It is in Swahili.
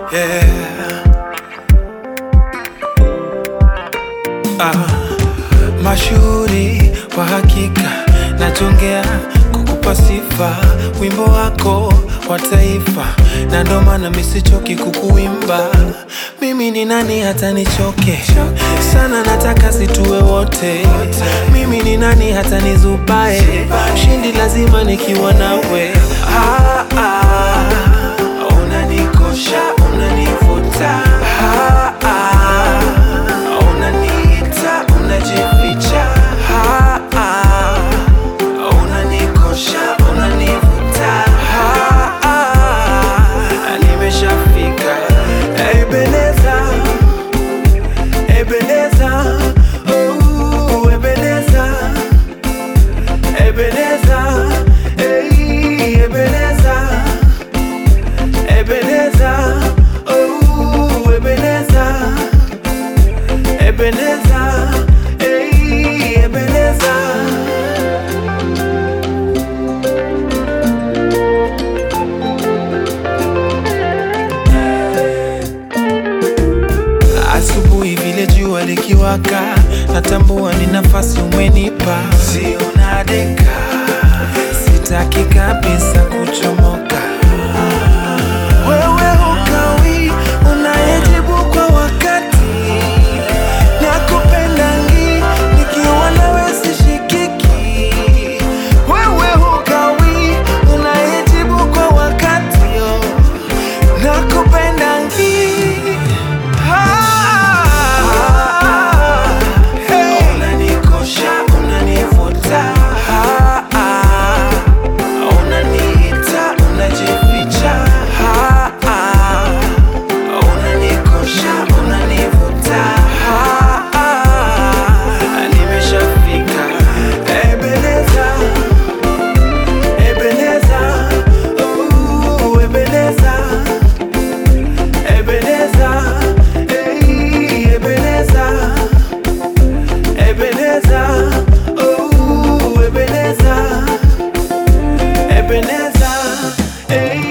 yeah. Ah, mashuhuri wa hakika nachongea kukupa sifa, wimbo wako wa taifa, na ndo maana misichoki kukuimba. Mimi ni nani hata nichoke sana, nataka situwe wote. Mimi ni nani hata nizubae, shindi lazima nikiwa nawe. Ah, ah, unanikosha, unanivuta ah, ah, unaniita, unajificha ah, ah, unanikosha, unanivuta ah, ah, nimeshafika Ebeneza, Ebeneza, oh, Ebeneza, Ebeneza, hey, Ebeneza, Ebeneza, oh, Ebeneza, Ebeneza, hey, Ebeneza. Asubuhi vile jua likiwaka, natambua ni nafasi umenipa, sio nadeka, sitaki kabisa kuchomoka. Wewe hukawi, unayejibu kwa wakati, nakupendangi, nikiwa nawe sishikiki. Wewe hukawi, unayejibu kwa wakati, oh, nakupendangi. Unanikosha, unanivuta, ah, ah. unaniita, unajificha, ah, ah. unanikosha, unanivuta, ah, ah. nimeshafika Ebeneza, Ebeneza, oh, Ebeneza. Ebeneza, hey, Ebeneza, Ebeneza, oh, Ebeneza, Ebeneza, hey.